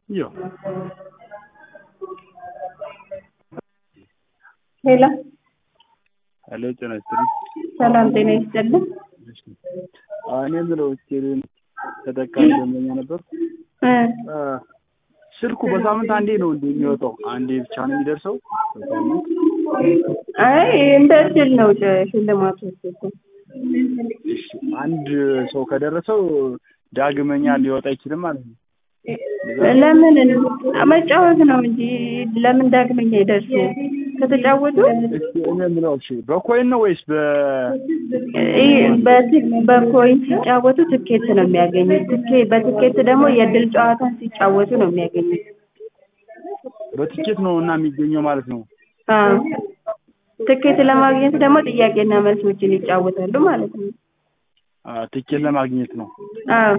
Ja. ሄሎ ሄሎ ጤና ይስጥልኝ። ሰላም ጤና ይስጥልን። እሺ። አዎ፣ እኔ የምለው ስቴዲየም ተጠቃሚ ደንበኛ ነበር። እ ስልኩ በሳምንት አንዴ ነው እንዴ የሚወጣው? አንዴ ብቻ ነው የሚደርሰው በሳምንት? አይ እንደ እድል ነው ሽ- ሽልማቶች እኮ እሺ። አንድ ሰው ከደረሰው ዳግመኛ ሊወጣ አይችልም ማለት ነው። ለምን መጫወት ነው እንጂ ለምን ዳግመኛ ይደርሱ ከተጫወቱ እስኪ እኔ የምለው እሺ፣ በኮይን ነው ወይስ በ ይህ በት- በኮይን ሲጫወቱ ትኬት ነው የሚያገኙት። ትኬ- በትኬት ደግሞ የእድል ጨዋታ ሲጫወቱ ነው የሚያገኙት። በትኬት ነው እና የሚገኘው ማለት ነው? አዎ ትኬት ለማግኘት ደግሞ ጥያቄና መልሶችን ይጫወታሉ ማለት ነው። አ፣ ትኬት ለማግኘት ነው። አዎ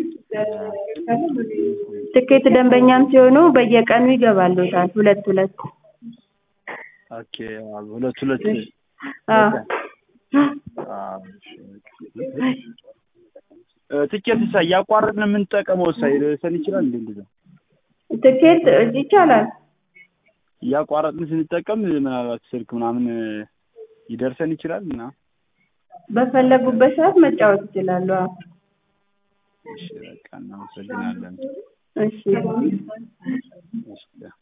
ትኬት ደንበኛም ሲሆኑ በየቀኑ ይገባሉታል ሁለት ሁለት። ኦኬ። አዎ፣ ሁለት ሁለት አዎ አዎ፣ እሺ። እ፣ ትኬት ሳ እያቋረጥን የምንጠቀመው ሳ ሊደርሰን ይችላል እንዴ? እንደዛ ትኬት ይቻላል። እያቋረጥን ስንጠቀም ምናልባት ስልክ ምናምን ይደርሰን ይችላል እና በፈለጉበት ሰዓት መጫወት ይችላሉ። አዎ እሺ፣ በቃ እናመሰግናለን። እሺ እሺ